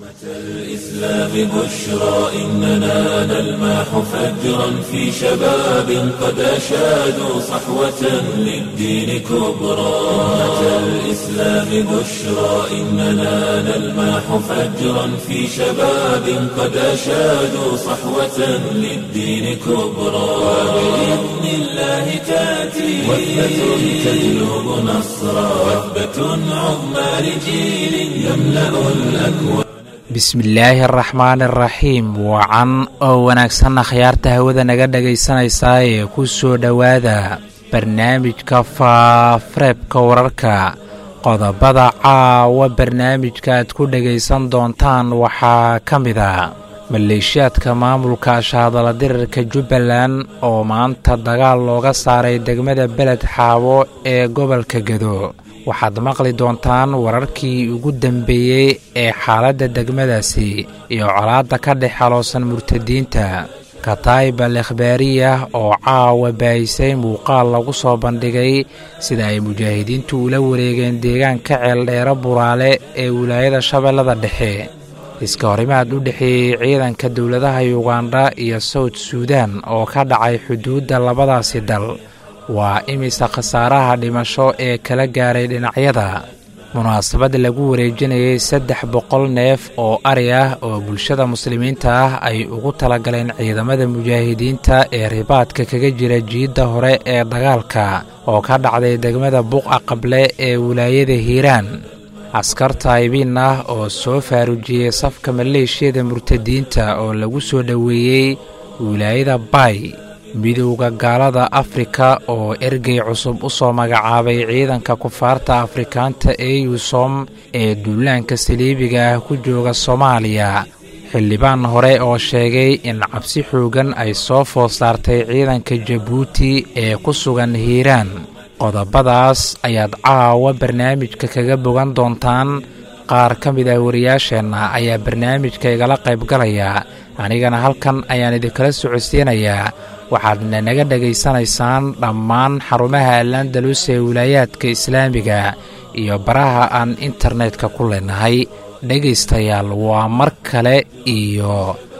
الإسلام بشرى إننا نلمح فجرا في شباب قد أشادوا صحوة للدين كبرى أمة الإسلام بشرى إننا نلمح فجرا في شباب قد أشادوا صحوة للدين كبرى وبإذن الله تأتي وثبة تجلب نصرا وثبة عظمى لجيل يملأ الأكوان bismillaahi araxmaani araxiim wacan oo wanaagsanna khiyaarta hawada naga dhagaysanaysaa ee ku soo dhowaada barnaamijka faafareebka wararka qodobada caawa barnaamijka aad ku dhagaysan doontaan waxaa ka mid a maleeshiyaadka maamulka ashaadala dirirka jubbaland oo maanta dagaal looga saaray degmada beled xaabo ee gobolka gedo waxaad maqli doontaan wararkii ugu dambeeyey ee xaaladda degmadaasi iyo colaadda ka dhex xaloosan murtadiinta katayba lekhbaariyah oo caawa baayisay muuqaal lagu soo bandhigay sida ay mujaahidiintu ula wareegeen deegaanka ceeldheero buraale ee wilaayada shabeellada dhexe iska horimaad u dhexeeyey ciidanka dowladaha yugandha iyo sawd suudan oo ka dhacay xuduudda labadaasi dal waa imisa khasaaraha dhimasho ee kala gaaray dhinacyada munaasabad lagu wareejinayay saddex boqol neef oo ari ah oo bulshada muslimiinta ah ay ugu talagaleen ciidamada mujaahidiinta ee ribaadka kaga jira jiidda hore ee dagaalka oo ka dhacday degmada buqa qable ee wilaayada hiiraan askar taayibiin ah oo soo faarujiyey safka maleeshiyada murtadiinta oo lagu soo dhoweeyey wilaayada bay midowda gaalada afrika oo ergey cusub u soo magacaabay ciidanka kufaarta afrikaanta ee yusom ee duulaanka saliibiga ah ku jooga soomaaliya xildhibaan hore oo sheegay in cabsi xoogan ay soo food saartay ciidanka jabuuti ee ku sugan hiiraan qodobadaas ayaad caawa barnaamijka kaga bogan doontaan qaar ka mid ah wariyaasheenna ayaa barnaamijka igala qaybgalaya anigana halkan ayaan idinkala socodsiinayaa waxaadna naga dhegaysanaysaan dhammaan xarumaha alandalus ee wilaayaadka islaamiga iyo baraha aan internetka ku leenahay dhegaystayaal waa mar kale iyo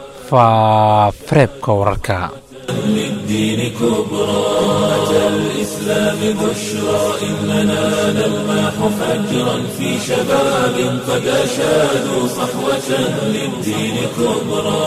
faafareebka wararka للدين كبرى أمة الإسلام بشرى إننا نلمح فجرا في شباب قد أشادوا صحوة للدين كبرى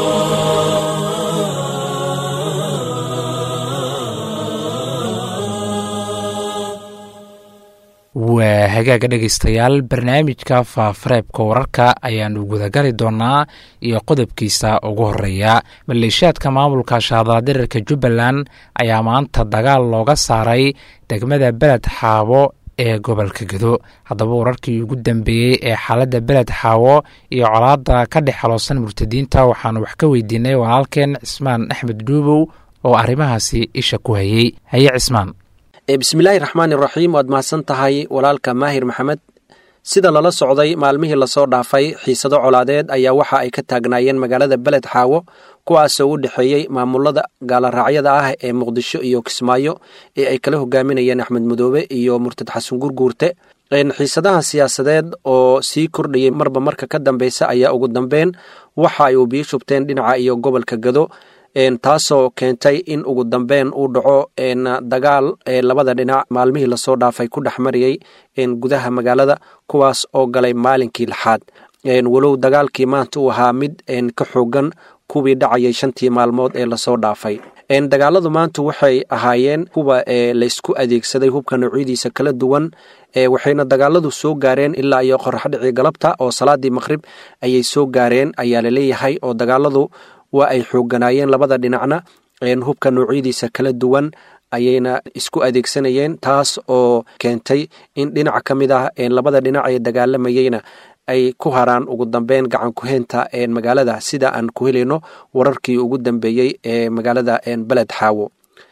waa hagaaga dhegaystayaal barnaamijka faafareebka wararka ayaanu gudagali doonaa iyo qodobkiisa ugu horeeya maleeshiyaadka maamulka shaadaladirirka jubbaland ayaa maanta dagaal looga saaray degmada beled xaabo ee gobolka gedo haddaba wararkii ugu dambeeyey ee xaaladda beled xaawo iyo colaadda ka dhex xaloosan murtadiinta waxaanu wax ka weydiinay walaalkeen cismaan axmed dhuubow oo arrimahaasi isha ku hayey haye cismaan bismillaahi raxmaani raxiim waad mahadsan tahay walaalka maahir maxamed sida lala socday maalmihii lasoo dhaafay xiisado colaadeed ayaa waxa ay ka taagnaayeen magaalada beled xaawo kuwaasoo u dhexeeyey maamulada gaalaraacyada ah ee muqdisho iyo kismaayo ee ay kala hogaaminayeen axmed madoobe iyo murtad xasan gurguurte xiisadaha siyaasadeed oo sii kordhayay marba marka ka dambeysa ayaa ugu dambeyn waxa ay ubiyo shubteen dhinaca iyo gobolka gado taasoo keentay in ugu dambeyn uu dhaco dagaal labada dhinac maalmihii lasoo dhaafay ku dhex mariyey gudaha magaalada kuwaas oo galay maalinkii lixaad walow dagaalkii maanta uu ahaa mid ka xoogan kuwii dhacayay shantii maalmood ee lasoo dhaafay dagaaladu maanta waxay ahaayeen kuwa laysku adeegsaday hubka noocyadiisa kala duwan waxayna dagaaladu soo gaareen ilaa iyo qoraxdhicii galabta oo salaadii maqhrib ayay soo gaareen ayaa laleeyahay oo dagaaladu waa ay xoogganaayeen labada dhinacna hubka noocyadiisa kala duwan ayayna isku adeegsanayeen taas oo keentay in dhinac ka mid ah labada dhinac ee dagaalamayeyna ay ku haraan ugu dambeyn gacan ku-heynta magaalada sida aan ku helayno wararkii ugu dambeeyey ee magaalada beled xaawo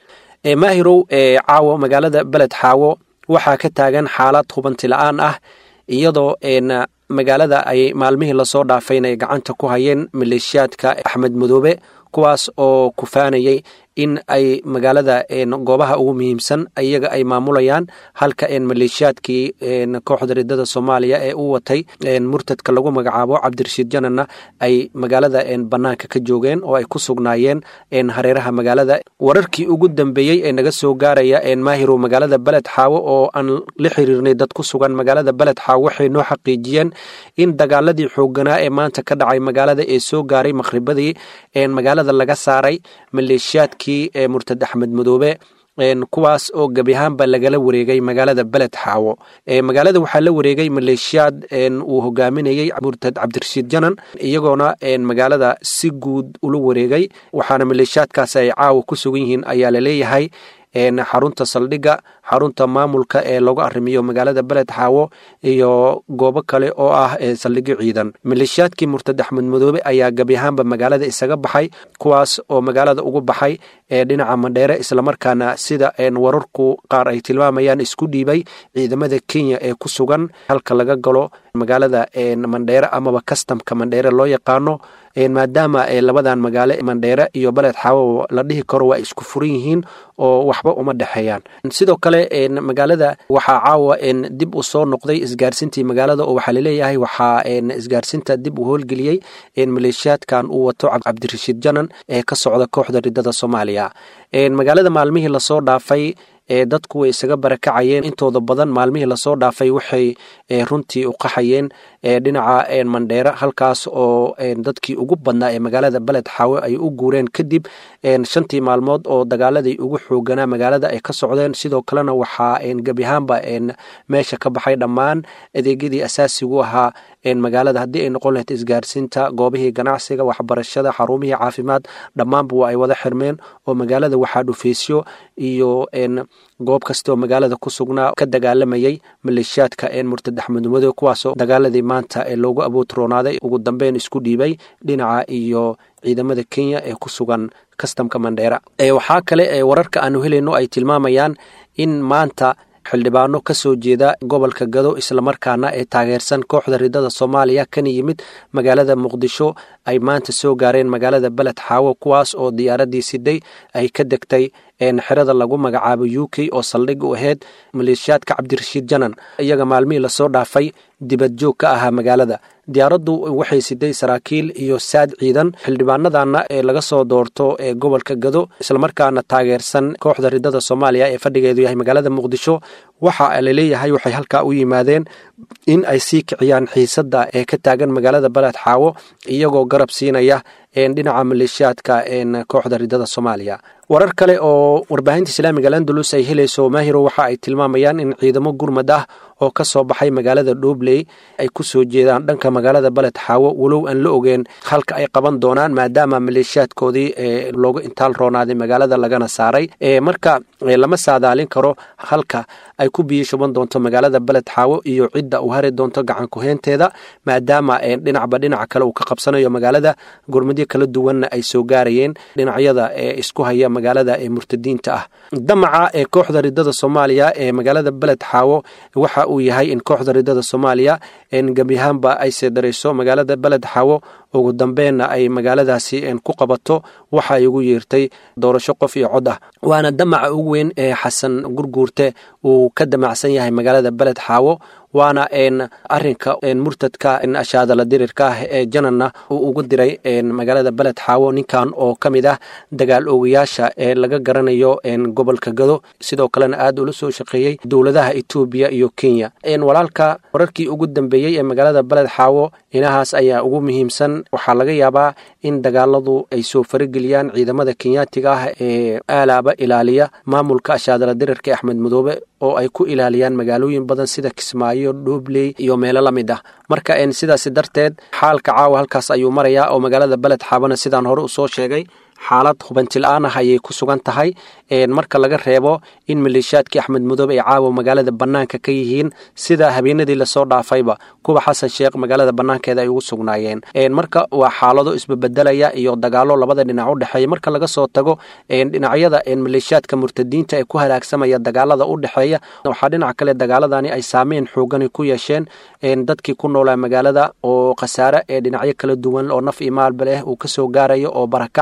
maahirow caawo magaalada beled xaawo waxaa ka taagan xaalad hubanti la-aan ah iyadoo magaalada ay maalmihii lasoo dhaafayna ay gacanta ku hayeen maleeshiyaadka axmed madoobe kuwaas oo kufaanayay in ay magaalada goobaha ugu muhiimsan iyaga ay maamulayaan halka maleeshiyaadkii kooxda ridada soomaaliya ee u watay murtadka lagu magacaabo cabdirashiid jananna ay magaalada banaanka ka joogeen oo ay ku sugnaayeen hareeraha magaalada wararkii ugu dambeeyey ee naga soo gaaraya maahirow magaalada beled xaawo oo aan la xiriirnay dad ku sugan magaalada beled xaawo waxay noo xaqiijiyeen in dagaaladii xooganaa ee maanta ka dhacay magaalada ee soo gaaray maqhribadii magaalada laga saaray maleeshiyaadkii murtad axmed madoobe kuwaas oo gebi ahaanba lagala wareegay magaalada beled xaawo magaalada waxaa la wareegay maleeshiyaad uu hogaaminayey murtad cabdirashiid janan iyagoona magaalada si guud ula wareegay waxaana maleeshiyaadkaas ay caawa ku sugan yihiin ayaa laleeyahay xarunta saldhigga xarunta maamulka ee lagu arrimiyo magaalada beled xaawo iyo goobo kale oo ah saldhigyo ciidan maleeshiyaadkii murtad axmed madoobe ayaa gebi ahaanba magaalada isaga baxay kuwaas oo magaalada ugu baxay ee dhinaca mandheere islamarkaana sida wararku qaar ay tilmaamayaan isku dhiibay ciidamada kenya ee ku sugan halka laga galo magaalada mandheere amaba kastamka mandheere loo yaqaano maadaama labadan magaalo mandheere iyo beled xaawo la dhihi karo waa isku furan yihiin oo waxba uma dhexeeyaan sidoo kale magaalada waxaa caawa dib u soo noqday isgaarsintii magaalada oo waxaa laleeyahay waxaa isgaarsinta dib u howlgeliyey maleeshiyaadkan uu wato cabdirashiid janan ee ka socda kooxda ridada soomaaliya magaalada maalmihii lasoo dhaafay dadku way isaga barakacayeen intooda badan maalmihii lasoo dhaafay waxay runtii u qaxayeen dhinaca mandheere halkaas oo dadkii ugu badnaa ee magaalada beled xaawe ay u guureen kadib shantii maalmood oo dagaaladii ugu xooganaa magaalada ay ka socdeen sidoo kalena waxaa gebi ahaanba meesha ka baxay dhammaan adeegyadii asaasigu ahaa magaalada haddii ay noqon lahayd isgaarsiinta goobihii ganacsiga waxbarashada xarumihii caafimaad dhammaanba waa ay wada xirmeen oo magaalada waxaa dhufeysyo iyo goob kastaoo magaalada ku sugnaa ka dagaalamayay maleeshiyaadka murtad axmed madow kuwaasoo dagaaladii maanta ee loogu abootroonaaday ugu dambeyn isku dhiibay dhinaca iyo ciidamada kenya ee ku sugan kastamka mandheera waxaa kale wararka aanu helayno ay tilmaamayaan in maanta xildhibaano ka soo jeeda gobolka gado islamarkaana ee taageersan kooxda ridada soomaaliya kana yimid magaalada muqdisho ay maanta soo gaareen magaalada beled xaawo kuwaas oo diyaaradii siday ay ka degtay xerada lagu magacaabo u k oo saldhig u ahayd maleeshiyaadka cabdirashiid janan iyaga maalmihii lasoo dhaafay dibad joog ka ahaa magaalada diyaaraddu waxay siday saraakiil iyo saad ciidan xildhibaanadana ee laga soo doorto ee gobolka gado islamarkaana taageersan kooxda ridada soomaaliya ee fadhigeedu yahay magaalada muqdisho waxa laleeyahay waxay halkaa u yimaadeen in ay sii kiciyaan xiisadda ee ka taagan magaalada beled xaawo iyagoo garab siinaya dhinaca maleeshiyaadka kooxda ridada soomaaliya warar kale oo warbaahinta islaamiga landalus ay helayso maahiro waxa ay tilmaamayaan in ciidamo gurmad ah oo ka soo baxay magaalada dhobley ay ku soo jeedaan dhanka magaalada beled xaawo walow aan la ogeen halka ay qaban doonaan maadaama maleeshiyaadkoodii loogu intaal roonaaday magaalada lagana saaray marka lama saadaalin karo halka ay ku biyo shuban doonto magaalada beled xaawo iyo cidda uu hari doonto gacan kuheenteeda maadaama dhinacba dhinaca kale uu ka qabsanayo magaalada gurmadyo kala duwanna ay soo gaarayeen dhinacyada ee isku haya magaalada ee murtadiinta ah damaca ee kooxda ridada soomaaliya ee magaalada beled xaawo waxa uu yahay in kooxda ridada soomaaliya gebiahaanba ay seedarayso magaalada beled xaawo ugu dambeenna ay magaaladaasi ku qabato waxa ay ugu yeertay doorasho qof iyo cod ah waana damaca ugu weyn ee xasan gurguurte uu ka damacsan yahay magaalada beled xaawo waana arinka murtadka ashaadala dirirka ah ee jananna uu ugu diray magaalada beled xaawo ninkan oo ka mid ah dagaal oogayaasha ee laga garanayo gobolka gado sidoo kalena aad ula soo shaqeeyey dowladaha etoobiya iyo kenya walaalka wararkii ugu dambeeyey ee magaalada beled xaawo inahaas ayaa ugu muhiimsan waxaa laga yaabaa in dagaaladu ay soo farageliyaan ciidamada kenyaatiga ah ee aalaaba ilaaliya maamulka ashaadala dirirka ee axmed madoobe oo ay ku ilaaliyaan magaalooyin badan sida kismaayo dhoobley iyo meelo la mid ah marka sidaasi darteed xaalka caawa halkaas ayuu marayaa oo magaalada beled xaabana sidaan hore usoo sheegay xaalad hubantil-aan ah ayay ku sugan tahay marka laga reebo in maleeshiyaadkii axmed madoobe ay caawa magaalada bannaanka ka yihiin sida habeenadii lasoo dhaafayba kuwa xasan sheekh magaalada bannaankeeda ay ugu sugnaayeen marka waa xaalado isbebedelaya iyo dagaalo labada dhinac u dhexeeya marka laga soo tago dhinacyada maleeshiyaadka murtadiinta ee ku halaagsamaya dagaalada u dhexeeya waxaa dhinaca kale dagaaladani ay saameyn xoogani ku yeesheen dadkii ku noolaa magaalada oo khasaare ee dhinacyo kala duwan oo naf iyo maalba leh uu kasoo gaarayo oo barakac leh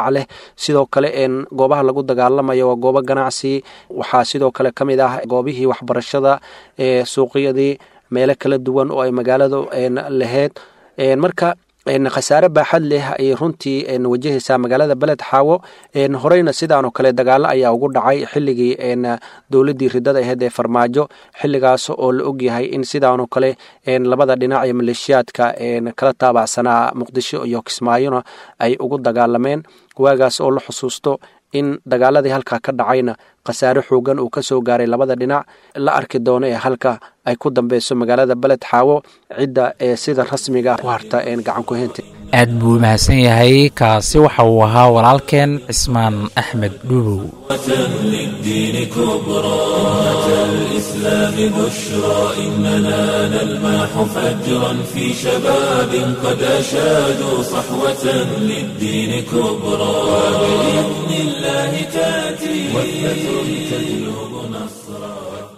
sidoo kale goobaha lagu dagaalamayo waa goobo ganacsi waxaa sidoo kale ka mid ah goobihii waxbarashada ee suuqyadii meelo kala duwan oo ay magaaladu lahayd marka khasaare baaxad leh ayay runtii wajahaysaa magaalada beled xaawo horeyna sidaanoo kale dagaalo ayaa ugu dhacay xilligii dowladii ridada aheyd ee farmaajo xiligaas oo la ogyahay in sidaanoo kale labada dhinac ee maleeshiyaadka kala taabacsanaa muqdisho iyo kismaayona ay ugu dagaalameen waagaas oo la xusuusto in dagaaladii halkaa ka dhacayna khasaare xoogan uu ka soo gaaray labada dhinac la arki doono ee halka ay ku dambeyso magaalada beled xaawo cidda ee sida rasmiga ku harta gacan ku heynta aad buu mahadsan yahay kaasi waxa uu ahaa walaalkeen cismaan axmed dhuubow للدين كبرى أتى الإسلام بشرى إننا نلمح فجرا في شباب قد أشادوا صحوة للدين كبرى وبإذن الله تأتي وثبة تجلب نصرا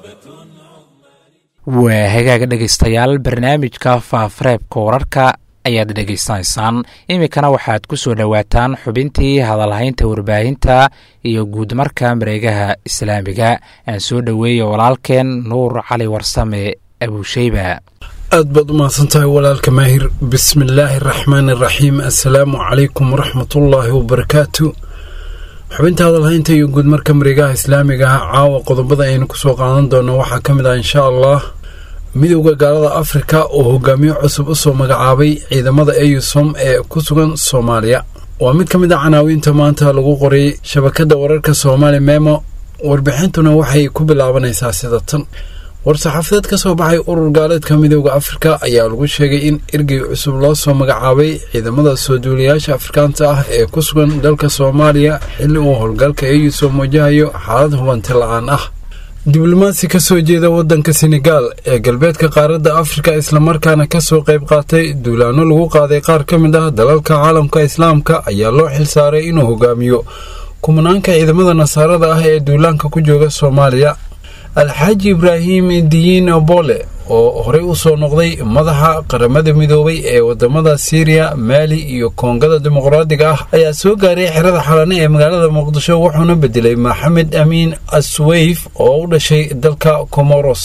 waa hagaaga dhegaystayaal barnaamijka faafareebka wararka ayaad dhegaysanaysaan iminkana waxaad ku soo dhowaataan xubintii hadalhaynta warbaahinta iyo guudmarka mareegaha islaamiga aan soo dhoweeya walaalkeen nuur cali warsame abuusheyba aad baad u mahadsantahay walaalka maahir bismi illaahi araxmaani araxiim assalaamu calaykum waraxmatullaahi wabarakaatu xubinta hadalhaynta iyo guudmarka mareegaha islaamiga ah caawa qodobada aynu kusoo qaadan doono waxaa ka mid ah insha allah midowda gaalada afrika oo hogaamiyo cusub usoo magacaabay ciidamada eyusom ee ku sugan soomaaliya waa mid ka mid a canaawiinta maanta lagu qoray shabakadda wararka soomaali memo warbixintuna waxay ku bilaabanaysaa sida tan war-saxaafadeed ka soo baxay urur gaaleedka midowda afrika ayaa lagu sheegay in ergey cusub loo soo magacaabay ciidamada soo duuliyaasha afrikaanta ah ee ku sugan dalka soomaaliya xilli uu howlgalka eyusom wajahayo xaalad hubanti la-aan ah diblomaasi ka soo jeeda waddanka senegaal ee galbeedka qaaradda afrika islamarkaana kasoo qayb qaatay duulaano lagu qaaday qaar ka mid ah dalalka caalamka islaamka ayaa loo xilsaaray inuu hogaamiyo kumanaanka ciidamada nasaarada ah ee duulaanka ku jooga soomaaliya alxaaji ibraahim diyiin bole oo horey u soo noqday madaxa qaramada midoobay ee wadamada siiriya maali iyo koongada dimuqraadiga ah ayaa soo gaaray xerada xalane ee magaalada muqdisho wuxuuna bedelay maxamed amiin asweyf oo u dhashay dalka comoros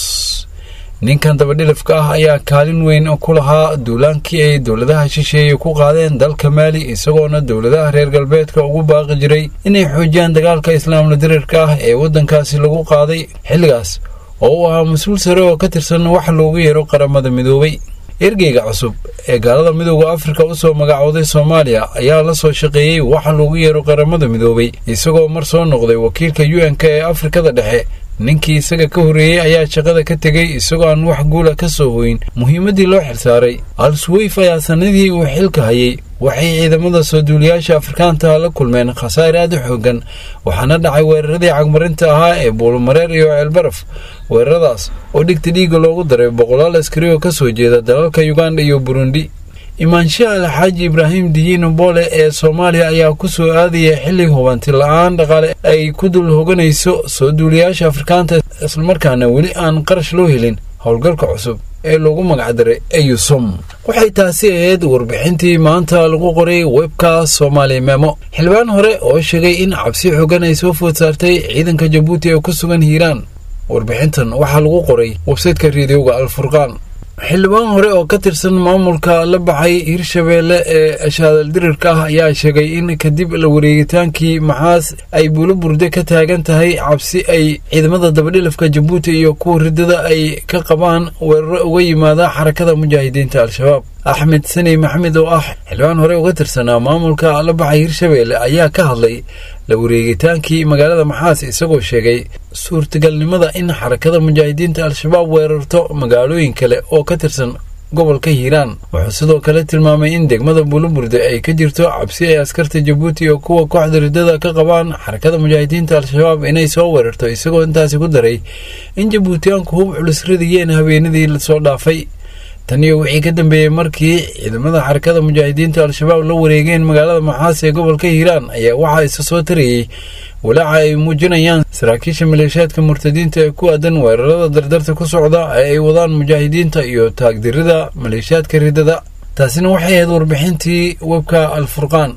ninkan dabadhilifka ah ayaa kaalin weyn ku lahaa duulaankii ay dowladaha shisheeye ku qaadeen dalka maali isagoona dowladaha reer galbeedka ugu baaqi jiray inay xoojiyaan dagaalka islaamla dirirka ah ee waddankaasi lagu qaaday xilligaas oo uu ahaa mas-uul sare oo ka tirsan wax loogu yeero qaramada midoobay ergeyga cusub ee gaalada midowda afrika usoo magacooday soomaaliya ayaa la soo shaqeeyey waxa loogu yeero qaramada midoobay isagoo mar soo noqday wakiilka u n k ee afrikada dhexe ninkii isaga ka horreeyey ayaa shaqada ka tegey isagoo aan wax guula ka soo hoyin muhiimaddii loo xilsaaray al-suweyf ayaa sannadii uu xilka hayay waxay ciidamada soo duuliyaasha afrikaantaha la kulmeen khasaare aad u xoogan waxaana dhacay weeraradii cagmarinta ahaa ee buulumareer iyo ceelbaraf weeraradaas oo dhigta dhiigga loogu daray boqolaal askari oo ka soo jeeda dalalka yuganda iyo burundi imaanshaha alxaaji ibraahim diyiin boole ee soomaaliya ayaa ku soo aadaya xilli hubanti la-aan dhaqaale ay ku dul hoganayso soo duuliyaasha afrikaanta islamarkaana weli aan qarash loo helin howlgalka cusub ee loogu magacdaray eyusom waxay taasi ahayd warbixintii maanta lagu qoray webka soomaali memo xildhibaan hore oo sheegay in cabsi xoogan ay soo food saartay ciidanka jabuuti ee ku sugan hiiraan warbixintan waxaa lagu qoray websaytka reediyoga alfurqaan xildhibaan hore oo ka tirsan maamulka la baxay hirshabeelle ee ashaadaldirirka ah ayaa sheegay in kadib la wareegitaankii maxaas ay buulo burde ka taagan tahay cabsi ay ciidamada dabadhilafka jabuuti iyo kuwa ridada ay ka qabaan weeraro uga yimaada xarakada mujaahidiinta al-shabaab axmed sani maxamed oo ah xildhibaan hore uga tirsanaa maamulka la baxay hirshabeelle ayaa ka hadlay la wareegitaankii magaalada maxaas isagoo sheegay suurtagalnimada in xarakada mujaahidiinta al-shabaab weerarto magaalooyin kale oo ka tirsan gobolka hiiraan wuxuu sidoo kale tilmaamay in degmada buuluburde ay ka jirto cabsi ay askarta jabuuti iyo kuwa kooxda ridada ka qabaan xarakada mujaahidiinta al-shabaab inay soo weerarto isagoo intaasi ku daray in jabuutiyaanku hub culus ridayeen habeenadii lasoo dhaafay tan iyo wixii ka dambeeyey markii ciidamada xarakada mujaahidiinta al-shabaab la wareegeen magaalada maxaas ee gobolka hiiraan ayaa waxaa isa soo tarayey walaaca ay muujinayaan saraakiisha maleeshiyaadka murtadiinta ee ku aadan weerarada dardarta ku socda ee ay wadaan mujaahidiinta iyo taagdirida maleeshiyaadka ridada taasina waxay ahayd warbixintii webka alfurqaan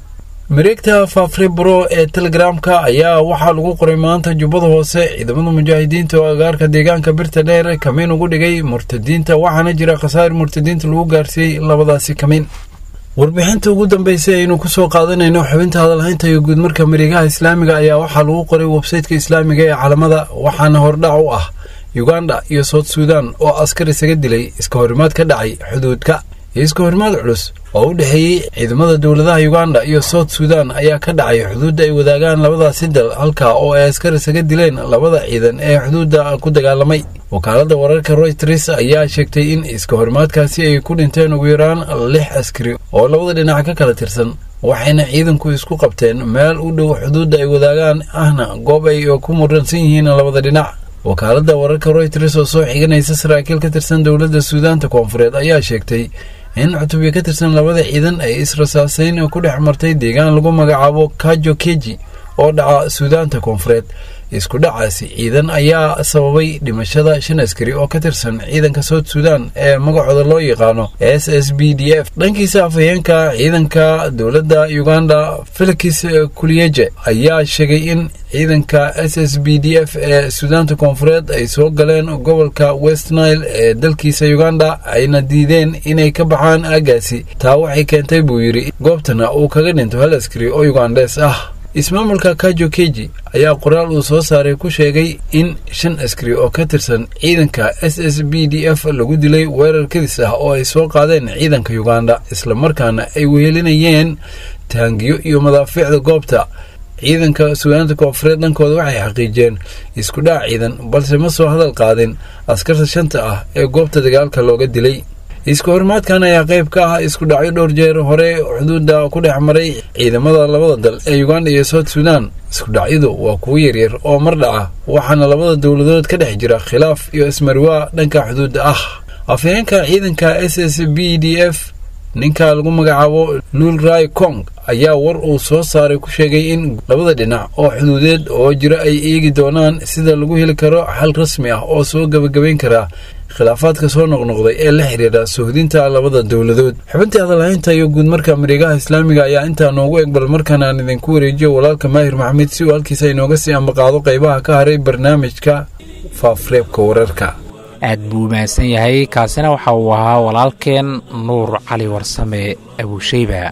mareegta faafre bro ee telegramka ayaa waxaa lagu qoray maanta jubbada hoose ciidamada mujaahidiinta oo agaarka deegaanka birta dheer kamiin ugu dhigay murtadiinta waxaana jira khasaar murtadiinta lagu gaarsiiyey labadaasi kamiin warbixinta ugu dambeysay aynu kusoo qaadanayno xubinta hadalhaynta iyo guudmarka mareegaha islaamiga ayaa waxaa lagu qoray websayteka islaamiga ee calamada waxaana hordhac u ah uganda iyo sout suudan oo askar isaga dilay iska horimaad ka dhacay xuduudka iska horimaad culus oo u dhexeeyey ciidamada dowladaha uganda iyo sout suudan ayaa ka dhacay xuduudda ay wadaagaan labadaasi dal halka oo ay askar isaga dileen labada ciidan ee xuduudda ku dagaalamay wakaaladda wararka royters ayaa sheegtay in iska horimaadkaasi ay ku dhinteen ugu yaraan lix askari oo labada dhinac ka kala tirsan waxayna ciidanku isku qabteen meel u dhow xuduudda ay wadaagaan ahna goob ay ku muransan yihiin labada dhinac wakaaladda wararka royters oo soo xiganaysa saraakiil ka tirsan dowladda suudaanta koonfureed ayaa sheegtay in cutubyo ka tirsan labada ciidan ay israsaaseyn ku dhex martay deegaan lagu magacaabo kajo keji oo dhaca suudaanta koonfureed isku dhacaasi ciidan ayaa sababay dhimashada shan askari oo ka tirsan ciidanka sout suudan ee magacooda loo yaqaano s s b d f dhankiisa afhayeenka ciidanka dowladda uganda felix kuliyeje ayaa sheegay in ciidanka s s b d f ee suudaanta koonfureed ay soo galeen gobolka west nile ee dalkiisa uganda ayna diideen inay ka baxaan aagaasi taa waxay keentay buu yidhi goobtana uu kaga dhinto hal askari oo ugandes ah ismaamulka kajo keji ayaa qoraal uu soo saaray ku sheegay in shan askari oo ka tirsan ciidanka s s b d f lagu dilay weerar kadis ah oo ay soo qaadeen ciidanka uganda islamarkaana ay wehelinayeen taangiyo iyo madaafiicda goobta ciidanka suudaanta koonfureed dhankooda waxay xaqiijiyeen isku dhac ciidan balse ma soo hadal qaadin askarta shanta ah ee goobta dagaalka looga dilay isku horimaadkan ayaa qayb ka ah isku dhacyo dhowr jeer hore xuduudda ku dhex maray ciidamada labada dal ee uganda iyo sout suudan isku dhacyadu waa kuwo yaryar oo mar dhaca waxaana labada dowladood ka dhex jira khilaaf iyo ismarwaa dhanka xuduudda ah afhayeenka ciidanka s s b d f ninka lagu magacaabo luul rai kong ayaa war uu soo saaray ku sheegay in labada dhinac oo xuduudeed oo jira ay eegi doonaan sida lagu heli karo xal rasmi ah oo soo gebagabayn kara khilaafaadka soo noqnoqday ee la xidhiidha suhdinta labada dowladood xubintii hadalhaynta iyo guudmarka mareegaha islaamiga ayaa intaa noogu eg bal markaan aan idinku wareejiyo walaalka maahir maxamed si uu halkiisa inooga sii ambaqaado qaybaha ka haray barnaamijka faafreebka wararka aad buu mahadsan yahay kaasina waxa uu ahaa walaalkeen nuur cali warsame abuusheyba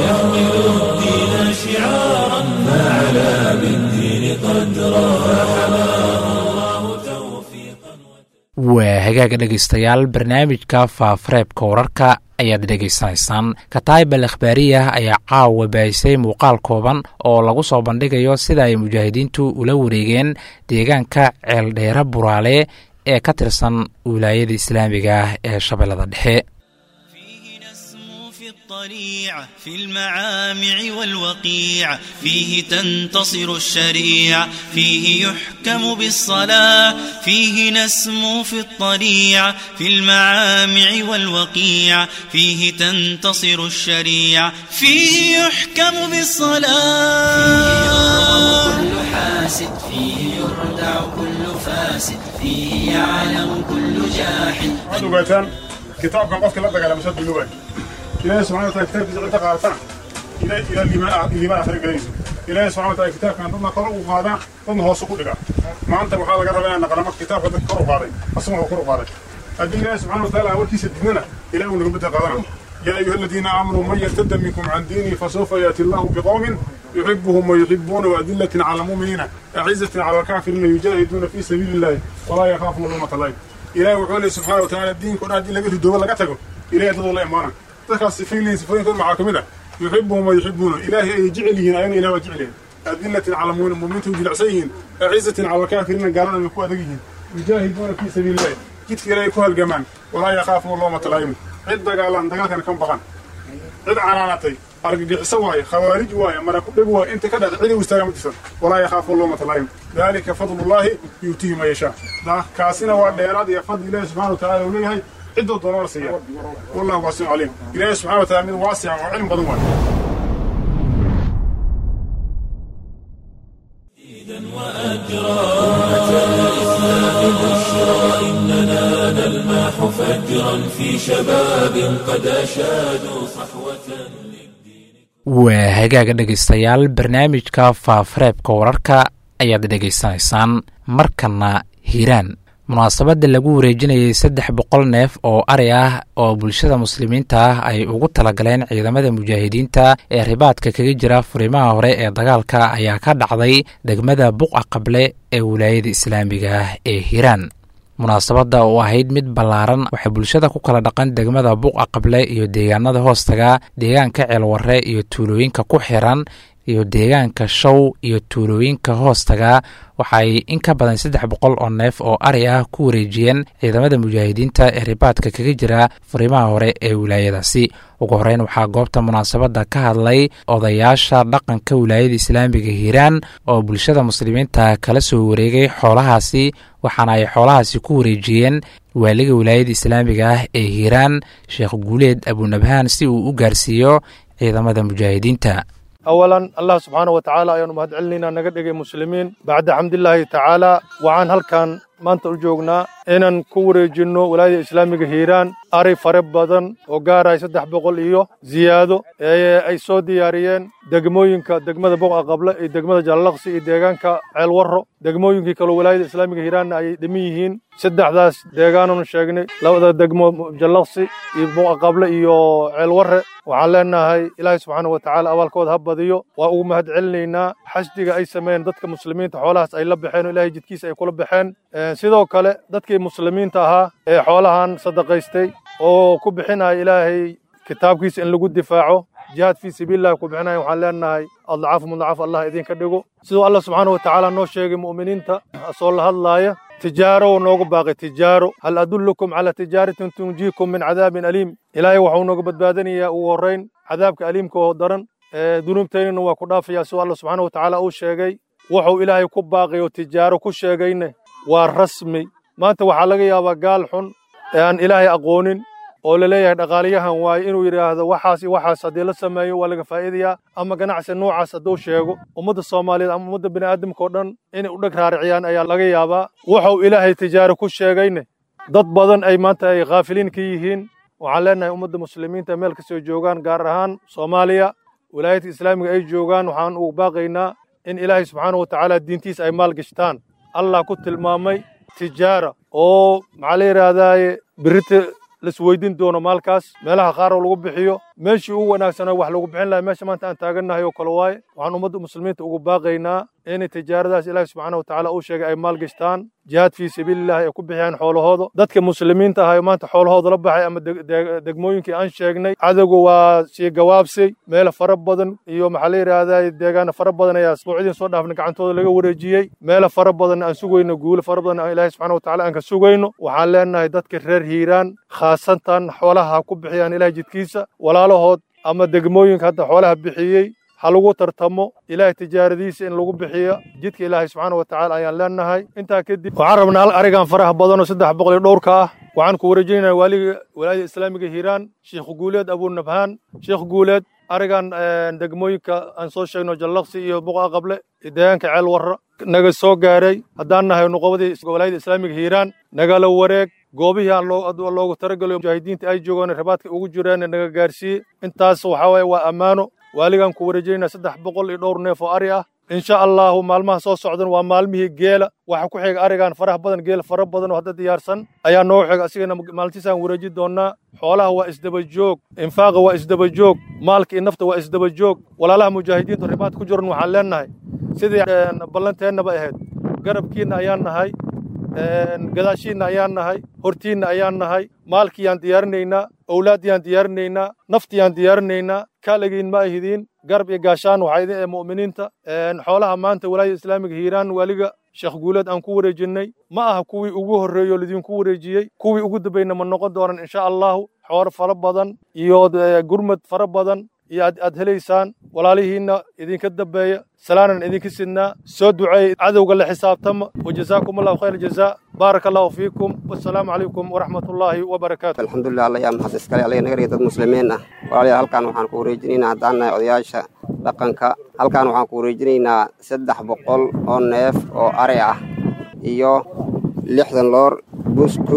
waa hagaaga dhegaystayaal barnaamijka faafareebka wararka ayaad dhegaysanaysaan kataayib al akhbaariyah ayaa caawa baahisay muuqaal kooban oo lagu soo bandhigayo sida ay mujaahidiintu ula wareegeen deegaanka ceeldheere buraale ee ka tirsan wilaayada islaamiga ah ee shabeellada dhexe الطليعة في المعامع والوقيع فيه تنتصر الشريعة فيه يحكم بالصلاة فيه نسمو في الطليعة في المعامع والوقيع فيه تنتصر الشريعة فيه يحكم بالصلاة كل حاسد فيه يردع كل فاسد فيه يعلم كل جاحد ogataan kitaabkan qofka la dagaalama sad biluba ilaahay subxana wataala kitaabkiisa cidda qaadatan ila ila liimaan liimaan akhri galayso ilaahay subxana wataala kitaabkan dadna kor ugu qaadaa dadna hoos ugu dhigaa maanta waxaa laga rabaa inaan naqlamo kitaabka dadka kor u qaaday asaguna kor u qaaday haddii ilaahay subxana wataala warkiisa dignana ilahay uu naga bedel qaadana يا أيها الذين آمنوا من يرتد منكم عن دينه فسوف يأتي الله بقوم يحبهم ويحبون وأذلة على المؤمنين أعزة على الكافرين يجاهدون في سبيل الله ولا يخافون لومة لائم إلهي وحوله سبحانه وتعالى الدين كنا دين لقيت الدول لقى تقول إلهي تضل الله إمانا تذكر سفين سفين كل معاكم يحبهم ويحبون إلهي يجعلهن أين إله وجعلهن أذلة على المؤمنين جلعسيهن أعزة على الكافرين قالوا من قوة ذقيهن يجاهدون في سبيل الله جيت إلهي كوها الجمال ولا يخافون لومة لائم cid dagaalan dagaalkana kan baqan cid canaanatay argagixiso waaye khawaarij waaye mara ku dheg waaye inta ka dhacda cidi u istaaga ma jirsan walaa yakhaafu loomata laayim daalika fadlullaahi yuutihi ma yashaa kaasina waa dheeraad iyo fadli ilaahi subxana watacaala uu leeyahay ciddoo doona la siiya wallahu waasicu caliim ilaahi subxana wataala mid waasica oo cilmi badan waaye إننا نلمح فجرا في شباب قد أشادوا صحوة waa hagaaga dhegaystayaal barnaamijka faafareebka wararka ayaad dhegaysanaysaan markana hiiraan munaasabadda lagu wareejinayay saddex boqol neef oo ari ah oo bulshada muslimiinta ah ay ugu talagaleen ciidamada mujaahidiinta ee ribaadka kaga jira furimaha hore ee dagaalka ayaa ka dhacday degmada buqa qable ee wilaayada islaamiga ah ee hiiraan munaasabadda oo ahayd mid ballaaran waxay bulshada ku kala dhaqan degmada buqa qable iyo deegaanada hoostaga deegaanka ceelwarre iyo tuulooyinka ku xiran iyo deegaanka show iyo tuulooyinka hoostaga waxaay in ka badan saddex boqol oo neef oo ari ah ku wareejiyeen ciidamada mujaahidiinta ee ribaadka kaga jira furimaha hore ee wilaayadaasi ugu horeyn waxaa goobta munaasabadda ka hadlay odayaasha dhaqanka wilaayada islaamiga hiiraan oo bulshada muslimiinta kala soo wareegay xoolahaasi waxaana ay xoolahaasi ku wareejiyeen waaliga wilaayada islaamiga ah ee hiiraan sheekh guuleed abunabhaan si uu u gaarsiiyo ciidamada mujaahidiinta awalan allah subxaana wa tacaala ayaanu mahad celinaynaa naga dhigay muslimiin bacda xamdillaahi tacaala waxaan halkan maanta u joognaa inaan ku wareejinno walaayada islaamiga hiiraan ari fare badan oo gaaraya saddex boqol iyo ziyaado ee ay soo diyaariyeen degmooyinka degmada boqa qable iyo degmada jallaqsi iyo deegaanka ceelwarro degmooyinkii kaloo walaayada islaamiga hiiraanna ay dhiman yihiin saddexdaas deegaananu sheegnay labada degmo jallaqsi iyo boqa qable iyo ceelwarre waxaan leenahay ilaahay subxaana wa tacaala abaalkooda ha badiyo waa ugu mahad celinaynaa xashdiga ay sameeyeen dadka muslimiinta xoolahaas ay la baxeen oo ilaahay jidkiisa ay kula baxeen sidoo kale dadkii muslimiinta ahaa ee xoolahan sadaqaystay oo ku bixinaya ilaahay kitaabkiisa in lagu difaaco jihaad fii sabiilillahi ku bixinaya waxaan leenahay adlacaafu mudlacaaf allah idinka dhigo siduu allah subxaana wa tacaala noo sheegay mu'miniinta soo la hadlaaya tijaaro noogu baaqay tijaaro hal adullukum calaa tijaaratin tunjiikum min cadaabin aliim ilaahay waxuu nooga badbaadanayaa ugu horrayn cadaabka aliimka oo daran dunuubtaynana waa ku dhaafayaa siduu allah subxaana wa tacaala uu sheegay wuxuu ilaahay ku baaqay oo tijaaro ku sheegayne waa rasmi maanta waxaa laga yaabaa gaal xun ee aan ilaahay aqoonin oo la leeyahay dhaqaaliyahan waaye inuu yidhaahdo waxaas iyo waxaas haddii la sameeyo waa laga faa'iidayaa ama ganacsi noocaas hadduu sheego ummadda soomaaliyeed ama ummadda bini'aadamka oo dhan inay u dheg raariciyaan ayaa laga yaabaa wuxuu ilaahay tijaaro ku sheegayne dad badan ay maanta ay khaafiliin ka yihiin waxaan leenahay ummadda muslimiinta meel kastoo joogaan gaar ahaan soomaaliya wilaayadka islaamiga ay joogaan waxaan ugu baaqaynaa in ilaahay subxaana wa tacaala diintiisa ay maal gashtaan allah ku tilmaamay tijaara oo maxaa la yidhaahdaaye birita laisweydiin doono maalkaas meelaha qaar oo lagu bixiyo meeshii ugu wanaagsanaa wax lagu bixin lahay meesha maanta aan taagannahay oo kale waaye waxaan ummadda muslimiinta ugu baaqaynaa inay tijaaradaas ilaahi subxaana wa tacaala uu sheegay ay maal gashtaan jihaad fii sabiilillahi ay ku bixiyaan xoolahooda dadka muslimiinta ahayo maanta xoolahooda la baxay ama degmooyinkii aan sheegnay cadowga waa sii gawaabsay meelo fara badan iyo maxaa la yidhaahdaa deegaano fara badan ayaa asbuucdiin soo dhaafna gacantooda laga wareejiyey meelo fara badan aan sugayno guulo fara badan aan ilaahi subxaana wa tacaala aan ka sugayno waxaan leenahay dadka reer hiiraan khaasatan xoolaha ha ku bixiyaan ilahay jidkiisa walaalahood ama degmooyinka hadda xoolaha bixiyey ha lagu tartamo ilaahay tijaaradiisa in lagu bixiyo jidka ilaahay subxaana wa tacaala ayaan leenahay intaa kadib waxaan rabnaa hal arigan faraha badan oo saddex boqol iyo dhowrka ah waxaan ku wareejinaynaa waaliga walaayada islaamiga hiiraan sheekh guuleed abunabhaan sheekh guuleed arigan degmooyinka aan soo sheegno jallaqsi iyo buqa qable iyo deegaanka ceel warra naga soo gaaray haddaan nahay nuqobadii walaayada islaamiga hiiraan nagala wareeg goobihii aan loogu taragelayo mujaahidiinta ay joogaan rabaadka ugu jiraan naga gaarsiiyey intaas waxaa waye waa ammaano waaligaan ku wareejinayna saddex boqol iyo dhowr neef oo ari ah insha allahu maalmaha soo socdan waa maalmihii geela waxa ku xiga arigan faraha badan geel fara badan oo hadda diyaarsan ayaa noogu xiga asigana maalintiisaan wareeji doonaa xoolaha waa isdaba joog infaaqa waa isdaba joog maalka iyo nafta waa isdaba joog walaalaha mujaahidiintu ribaad ku jiran waxaan leenahay sidii ballanteennaba ahayd garabkiinna ayaan nahay gadaashiinna ayaan nahay hortiinna ayaan nahay maalkiyaan diyaarinaynaa owlaaddiyaan diyaarinaynaa naftiyaan diyaarinaynaa kaalagiin ma ahidiin garab iyo gaashaan waxaa idin ee mu'miniinta xoolaha maanta walaayada islaamiga hiiraan waaliga sheekh guuleed aan ku wareejinnay ma aha kuwii ugu horreeyey oo lidinku wareejiyey kuwii ugu dambayna ma noqon doonan insha allahu xoolo fara badan iyo gurmad fara badan iyo aad helaysaan walaalihiinna idinka dambeeya salaanan idinka sidnaa soo duceey cadowga la xisaabtama wajazaakum allahu khayr jazaa baaraka allahu fiikum wassalaamu calaykum waraxmat ullaahi wabarakaatu alxamdulilah alla yaa mahad iskale alla naga dhigay dad muslimiin ah walaalayaal halkan waxaan ku wareejinaynaa haddaan nahay odayaasha dhaqanka halkan waxaan ku wareejinaynaa saddex boqol oo neef oo ari ah iyo lixdan loor buskud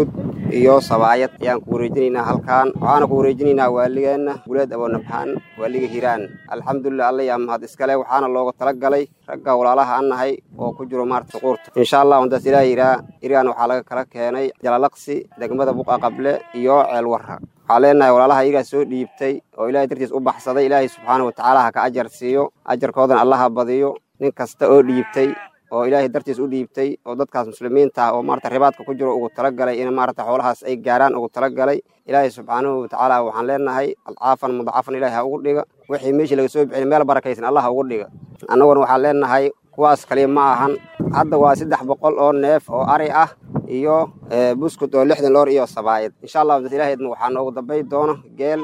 iyo sabaayad ayaan ku wareejinaynaa halkaan waxaana ku wareejinaynaa waaligeenna guleed aboonabxaan waaliga hiiraan alxamdulilah alla yaa mahad iskale waxaana looga tala galay ragga walaalaha an nahay oo ku jiro maarata suquurta insha allah hundaas ilaah yiraa iraan waxaa laga kala keenay jalalaqsi degmada buqa qable iyo ceelwarra waxaa leenahay walaalaha iyagaa soo dhiibtay oo ilaahay dartiis u baxsaday ilaahay subxaana wa tacaala ha ka ajar siiyo ajarkoodana allaha badiyo nin kasta oo dhiibtay oo ilaahay dartiis u dhiibtay oo dadkaas muslimiinta ah oo maarata ribaadka ku jiro ugu talagalay in maarata xoolahaas ay gaaraan ugu talagalay ilaahay subxaanahu watacaala waxaan leenahay alcaafan mudacafan ilaahay ha ugu dhiga wixii meeshii laga soo bixin meel barakaysan allah ha ugu dhiga annaguna waxaan leenahay kuwaas kaliya ma ahan hadda waa saddex boqol oo neef oo ari ah iyo buskud oo lixdan loor iyo sabaayad insha allah hundas ilaahayedma waxaa noogu dambay doono geel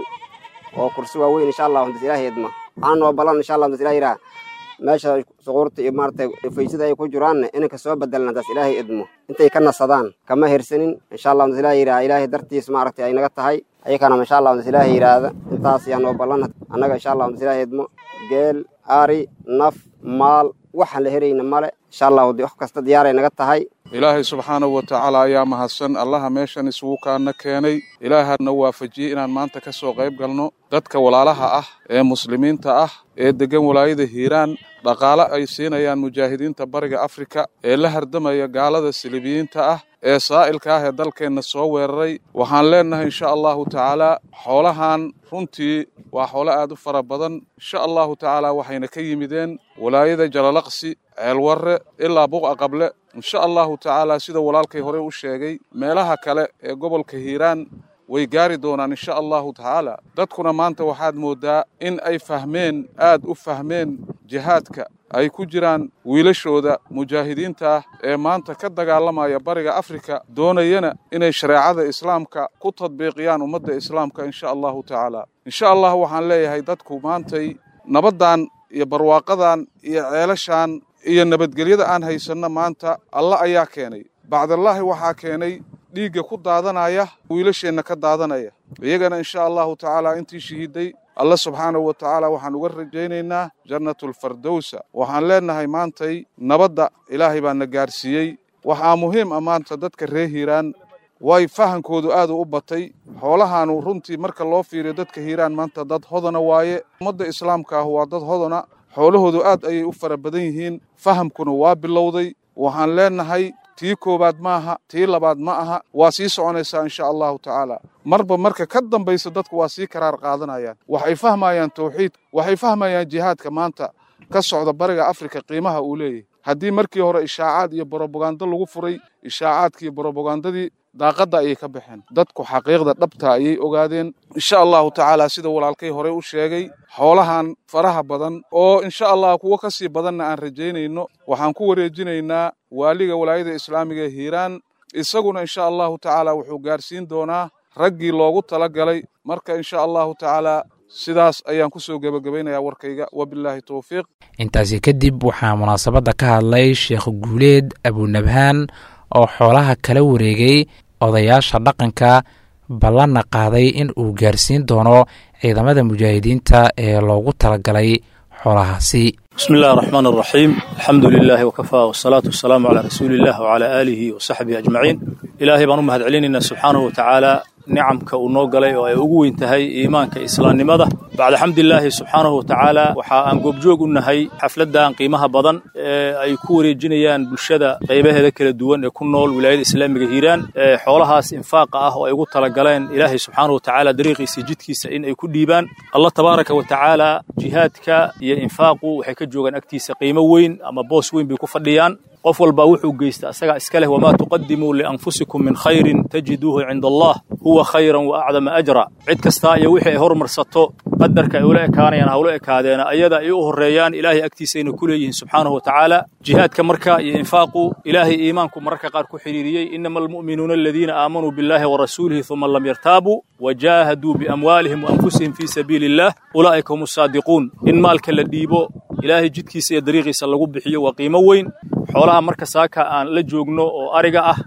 oo kursi waaweyn insha allah hundas ilaahayedma waxaana noo ballan insha allah hundas ilah yiraa meesha suquurta iyo maarata faysada ay ku jiraanna inay kasoo bedelan taas ilaahay idmo intay ka nasadaan kama hirsanin insha allah hundas ilaah yiraa ilaahay dartiis maaragtay ay naga tahay ayakana insha allah hundas ilaahay yiraahda intaas ayaa noo ballan annaga insha allah hundas ilaah idmo geel ari naf maal waxaan la herayna male insha allah wax kasta diyaaray naga tahay ilaahay subxaanahu wa tacaala ayaa mahadsan allaha meeshan isugu kaana keenay ilaahana waafajiyey inaan maanta ka soo qayb galno dadka walaalaha ah ee muslimiinta ah ee deggan walaayada hiiraan dhaqaale ay siinayaan mujaahidiinta bariga afrika ee la hardamaya gaalada silibiyiinta ah ee saa'ilka ah ee dalkeenna soo weeraray waxaan leennahay insha allahu tacaalaa xoolahan runtii waa xoolo aad u fara badan insha allahu tacaala waxayna ka yimideen walaayada jalalaqsi ceelwarre ilaa buqa qable insha allahu tacaala sida walaalkay hore u sheegay meelaha kale ee gobolka hiiraan way gaari doonaan insha allahu tacaala dadkuna maanta waxaad mooddaa in ay fahmeen aad u fahmeen jihaadka ay ku jiraan wiilashooda mujaahidiinta ah ee maanta ka dagaalamaya bariga afrika doonayana inay shareecada islaamka ku tadbiiqiyaan ummadda islaamka insha allahu tacaala insha allah waxaan leeyahay dadku maantay nabaddan iyo barwaaqadan iyo ceelashan iyo nabadgelyada aan haysanno maanta alla ayaa keenay bacdallaahi waxaa keenay dhiigga ku daadanaya wiilasheenna ka daadanaya iyagana insha allahu tacaala intii shahiiday alla subxaanahu wa tacaala waxaan uga rajaynaynaa jannatulfardowsa waxaan leennahay maantay nabadda ilaahay baa na gaarsiiyey waxaa muhiim ah maanta dadka reer hiiraan way fahankoodu aad u batay xoolahaanu runtii marka loo fiiriyo dadka hiiraan maanta dad hodana waaye ummadda islaamka ah waa dad hodana xoolahoodu aad ayay u fara badan yihiin fahamkuna waa bilowday waxaan leennahay tii koowaad maaha tii labaad ma aha waa sii soconaysaa insha allahu tacaala marba marka ka dambaysa dadku waa sii karaar qaadanayaan waxay fahmayaan tawxiid waxay fahmayaan jihaadka maanta ka socda bariga afrika qiimaha uu leeyahay haddii markii hore ishaacaad iyo borobagando lagu furay ishaacaadkii borobagandadii daaqadda ayay ka baxeen dadku xaqiiqda dhabta ayay ogaadeen insha allahu tacaala sida walaalkay hore u sheegay xoolahan faraha badan oo insha allah kuwo ka sii badanna aan rajaynayno waxaan ku wareejinaynaa waaliga walaayada islaamiga ee hiiraan isaguna insha allahu tacaala wuxuu gaarsiin doonaa raggii loogu tala galay marka insha allahu tacaala sidaas ayaan ku soo gebagabaynayaa warkayga wabilaahi towfiiq intaasi kadib waxaa munaasabadda ka hadlay sheekh guuleed abunabhaan oo xoolaha kala wareegay odayaasha dhaqanka ballanna qaaday in uu gaarsiin doono ciidamada mujaahidiinta ee loogu talagalay xoolahaasi bismi illahi araxmaan araxiim alxamdu lilaahi wakafaa wasalaatu wasalaamu calaa rasuuliillah wacalaa aalihi wa saxbihi ajmaciin ilaahay baan u mahad celinaynaa subxaanahu wa tacaala nicamka uu noo galay oo ay ugu weyn tahay iimaanka islaamnimada bacda xamdilaahi subxaanahu wa tacaala waxa aan goobjoog u nahay xafladdan qiimaha badan ee ay ku wareejinayaan bulshada qaybaheeda kala duwan ee ku nool wilaayada islaamiga hiiraan ee xoolahaas infaaqa ah oo ay ugu talagaleen ilaahay subxaanahu wa tacaala dariiqiisa jidkiisa in ay ku dhiibaan allah tabaaraka wa tacaala jihaadka iyo infaaqu waxay ka joogaan agtiisa qiimo weyn ama boos weyn bay ku fadhiyaan qof walba wuxuu geysta asagaa iska leh wamaa tuqadimuu lianfusikum min khayrin tajiduuhu cinda allah huwa khayran wa acdama ajra cid kastaa iyo wixii ay hormarsato qadarka ay ula ekaanayaan hawla ekaadeena ayada ay u horreeyaan ilaahay agtiisayna ku leeyihiin subxaanahu wa tacaala jihaadka marka iyo infaaqu ilaahay iimaanku mararka qaar ku xidhiiriyey inama almu'minuuna aladiina aamanuu billahi wa rasuulihi uma lam yartaabuu wajaahaduu biamwaalihim wa anfusihim fii sabiili illah ulaa'ika hum asaadiquun in maalka la dhiibo ilaahay jidkiisa iyo dariiqiisa lagu bixiyo waa qiimo weyn xoolaha marka saaka aan la joogno oo ariga ah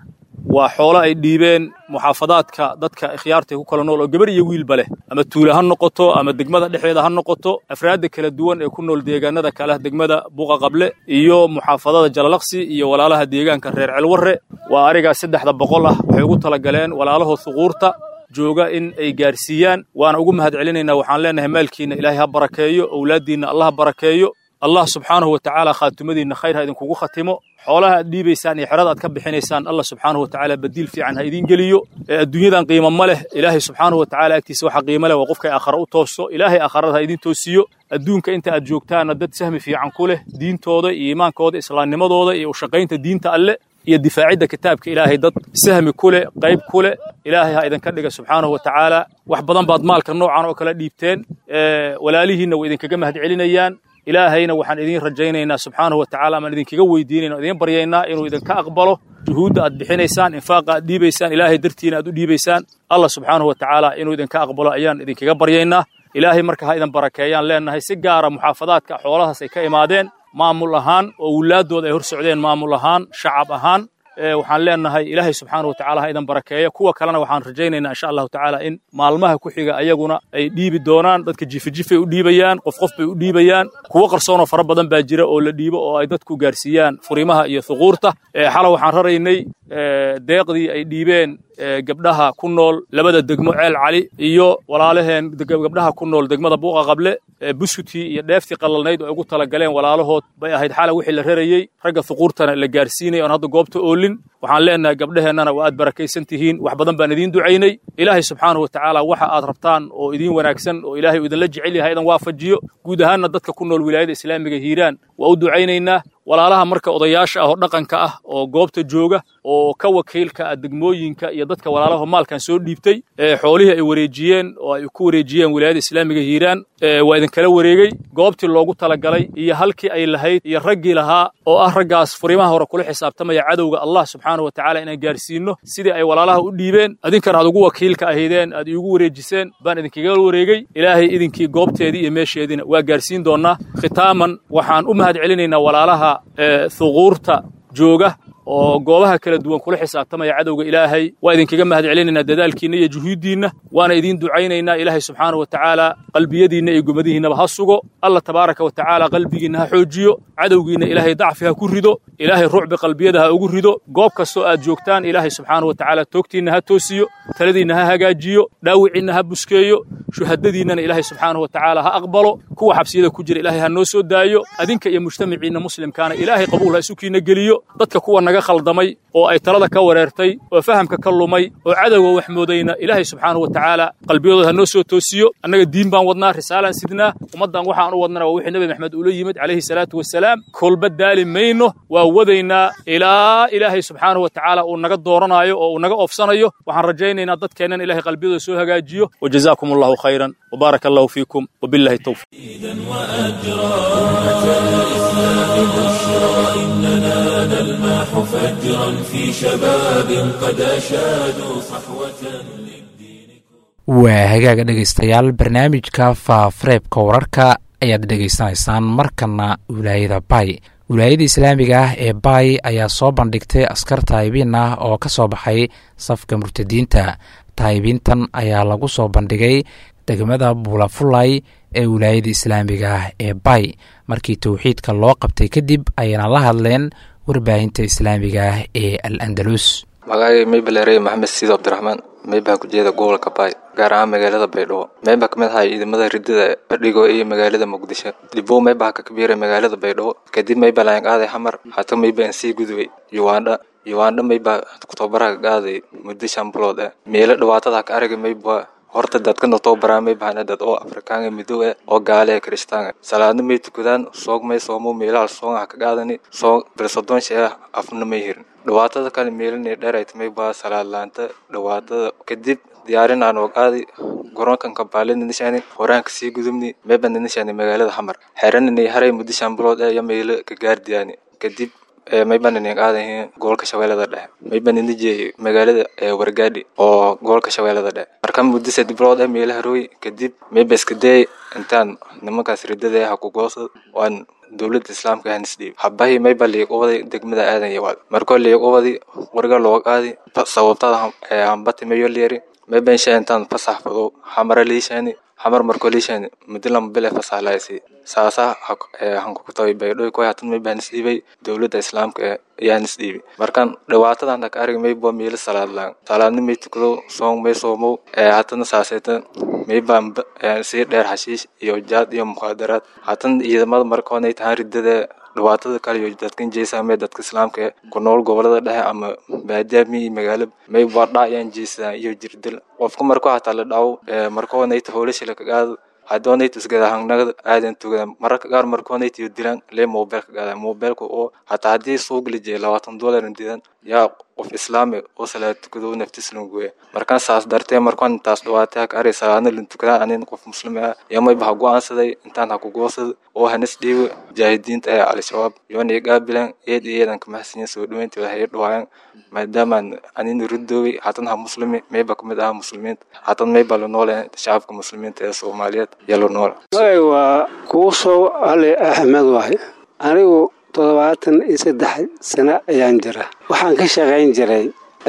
waa xoolo ay dhiibeen muxaafadaadka dadka ikhyaarta ku kala nool oo gabar iyo wiilba leh ama tuule ha noqoto ama degmada dhexdeeda ha noqoto afraadda kala duwan ee ku nool deegaanada kale degmada buuqa qable iyo muxaafadada jalalaqsi iyo walaalaha deegaanka reer celwarre waa arigaas saddexda boqol ah waxay ugu talagaleen walaalahood suquurta jooga in ay gaarsiiyaan waana ugu mahad celinaynaa waxaan leenahay maalkiinna ilaahay ha barakeeyo owlaaddiinna allah ha barakeeyo allah subxaanahu wa tacaala khaatumadiinna khayr ha idinkugu khatimo xoolaha aad dhiibaysaan iyo xerada aad ka bixinaysaan allah subxaanahu wa tacaala badiil fiican ha idiin geliyo ee adduunyadan qiimo ma leh ilaahay subxaanahu wa tacaala agtiisa waxa qiimo leh waa qofkay aakhara u tooso ilaahay aakharada ha idiin toosiyo adduunka inta aad joogtaanna dad sahmi fiican ku leh diintooda iyo iimaankooda islaamnimadooda iyo ushaqaynta diinta alle iyo difaacidda kitaabka ilaahay dad sahmi ku leh qayb ku leh ilaahay ha idinka dhiga subxaanahu wa tacaala wax badan baad maalka noocan oo kala dhiibteen walaalihiinna way idinkaga mahad celinayaan ilaahayna waxaan idiin rajaynaynaa subxaanahu wa tacala amaan idinkaga weydiinayna o idiin baryaynaa inuu idinka aqbalo juhuudda aad bixinaysaan infaaqa aad dhiibaysaan ilaahay dartiina aad u dhiibaysaan allah subxaanahu wa tacaala inuu idinka aqbalo ayaan idinkaga baryaynaa ilaahay marka ha idin barakeeyaan leenahay si gaara muxaafadaadka xoolahaas ay ka imaadeen maamul ahaan oo wulaadooda ay hor socdeen maamul ahaan shacab ahaan waxaan leenahay ilaahay subxaana wa tacala ha idan barakeeya kuwa kalena waxaan rajaynaynaa insha allahu tacaala in maalmaha ku xiga ayaguna ay dhiibi doonaan dadka jifijifay u dhiibayaan qof qof bay u dhiibayaan kuwo qarsoonoo fara badan baa jira oo la dhiibo oo ay dadku gaarsiiyaan furimaha iyo thuquurta xala waxaan raraynay deeqdii ay dhiibeen gabdhaha ku nool labada degmo ceel cali iyo walaalaheen gabdhaha ku nool degmada buuqa qable buskutii iyo dheeftii qalalnayd oo ay ugu talagaleen walaalahood bay ahayd xala wixii la rarayey ragga thuquurtana la gaarsiinay oon hadda goobta oolin waxaan leenahay gabdhaheennana waa aad barakaysan tihiin wax badan baan idiin ducaynay ilaahay subxaanahu wa tacaala waxa aad rabtaan oo idiin wanaagsan oo ilaahay uu idinla jecel yahay idan waafajiyo guud ahaanna dadka ku nool wilaayada islaamiga hiiraan waa u ducaynaynaa walaalaha marka odayaasha ah oo dhaqanka ah oo goobta jooga oo ka wakiilka ah degmooyinka iyo dadka walaalaha maalkan soo dhiibtay ee xoolihii ay wareejiyeen oo ay ku wareejiyeen wilaayada islaamiga hiiraan waa idinkala wareegey goobtii loogu talagalay iyo halkii ay lahayd iyo raggii lahaa oo ah raggaas furimaha hore kula xisaabtamaya cadowga allah subxaanahu wa tacaala inaan gaarsiinno sidii ay walaalaha u dhiibeen idinkana aad ugu wakiilka ahaydeen aad iigu wareejiseen baan idinkaga wareegey ilaahay idinkii goobteedii iyo meesheediina waa gaarsiin doonnaa khitaaman waxaan u mahad celinaynaa walaalaha thuquurta jooga oo goobaha kala duwan kula xisaabtamaya cadowga ilaahay waa idinkaga mahad celinaynaa dadaalkiinna iyo juhuuddiinna waana idiin ducaynaynaa ilaahay subxaana wa tacaala qalbiyadiinna iyo gomadihiinnaba ha sugo allah tabaaraka wa tacaala qalbigiinna ha xoojiyo cadowgiinna ilaahay dacfi ha ku rido ilaahay rucbi qalbiyada ha ugu rido goob kastoo aad joogtaan ilaahay subxaana wa tacaala toogtiinna ha toosiyo taladiinna ha hagaajiyo dhaawiciinna ha buskeeyo shuhadadiinnana ilaahay subxaanahu wa tacaala ha aqbalo kuwa xabsiyada ku jira ilaahay ha noo soo daayo adinka iyo mujtamaciinna muslimkaana ilaahay qabuul ha isukiinna geliyo dadka kuwa naga khaldamay oo ay talada ka wareertay oo fahamka ka lumay oo cadowga wax moodayna ilaahay subxaanahu wa tacaala qalbiyadooda ha noo soo toosiyo annaga diin baan wadnaa risaalaan sidnaa ummaddan waxaan u wadnana waa wixii nebi maxamed ula yimid calayhi salaatu wasalaam kolba daali mayno waa wadaynaa ilaa ilaahay subxaanahu wa tacaala uu naga dooranaayo oo uu naga oofsanayo waxaan rajaynaynaa dadkeennan ilahay qalbiyadooda soo hagaajiyo wajazaakum allahu khayran وبارك الله فيكم وبالله التوفيق وأجرا أمة الإسلام بشرى إننا نلمح فجرا في شباب قد أشادوا صحوة waa hagaaga dhegaystayaal barnaamijka faafareebka wararka ayaad dhegaysanaysaan markana wilaayada bay wilaayada islaamiga ah ee bay ayaa soo bandhigtay askar taayibiin ah oo ka soo baxay safka murtadiinta taayibiintan ayaa lagu soo bandhigay degmada buulafulay ee wilaayada islaamiga ah ee bay markii towxiidka loo qabtay kadib ayayna la hadleen warbaahinta islaamiga ah ee al andalus magacay maybalere maxamed siido cabdiraxmaan meybaa ku jeeda gobolka baay gaar ahaan magaalada baydhabo meybaa ka mid ahaa ciidamada ridada badhigo iyo magaalada muqdisho dibow meybaa ka kabiiray magaalada baydhabo kadib meybaa layan qaaday xamar hata meybaa aan sii gudubay yuwaandha yuwaandha meybaa tobaraha ka qaaday muddo shan bilood eh meelo dhibaatada ka aragay meybaa horta dadka notoobaraa may bahana dad oo afrikaanga midow eh oo gaale ee kirishtaanga salaadna may tukadaan soog may soomo meelaha soongaha ka qaadani soog bilsodon shee afna may hirin dhibaatada kale meelinay dheerayt may baa salaad laanta dhibaatada kadib diyaarin aan ogaadi garoonkan kampaalada nishani horaanka sii gudubni meeba nishani magaalada xamar xeranini haray muddo shan bilood eh iyo meelo ka gaardiyaani kadib mayba ninin aadahin gobolka shabeellada dhexe mayba ninijey magaalada wargaadhi oo gobolka shabeellada dhexe marka muddo saddex bilood ah meelaha rooy kadib mayba iska dayay intaan nimankaas ridada ha ku goosad waan dowladda islaamka hanisdhiib habahi mayba liiq uwaday degmada aadan yawaad markoo liiq uwadi qoriga looga qaadi sababtada hambati mayo leeri mayba insha intaan fasax fado xamara liishaani xamar markoo liishaani muddo lama bile fasax laaysi saasa hankukutabi baydhoy koy hatan mayba hanisdhiibay dowladda islaamka ayaa hanisdhiibi markan dhibaatadan ka arag mayba miila salaad laan salaadni may tukado soong may soomow hatana saasayta mayba sii dheer xashiish iyo jaad iyo mukhaadaraad hatan ciidamada markoonay tahaan ridada dhibaatada kale iyo dadkan jeesaamee dadka islaamka ku nool gobolada dhexe ama baadiyaami iyo magaalo may badha ayaan jeesadaan iyo jirdil qofka marko hataa la dhawo markoonayta howlashila kagaado hadoonayta isgadahangnagada aadan tugada mararka qaar markoonayta iyo dilaan lee mobilka gaada mobilka oo hataa haddii suuq lijee labaatan dolaran didan yaa qof islaami oo salaad tukado naftis languwe markaan saas dartee markaan intaas dhawaatay haka ari salaadna lan tukadaan anin qof muslimi ah yamayba ha go-aansaday intaan ha ku goosada oo hanis dhiibo jaahidiinta ee al-shabaab yoona igaabilan eed iyo eedan kamaxsinya soo dhaweyntooda hay dhawaayan maadaamaan anin ridoobay hatan ha muslimi mayba kamid aha muslimiinta hatan mayba la noole shacabka muslimiinta ee soomaaliyeed yaa la noole magay waa kuusow ali axmed waay anigu toddobaatan iyo saddex sano ayaan jira waxaan ka shaqayn jiray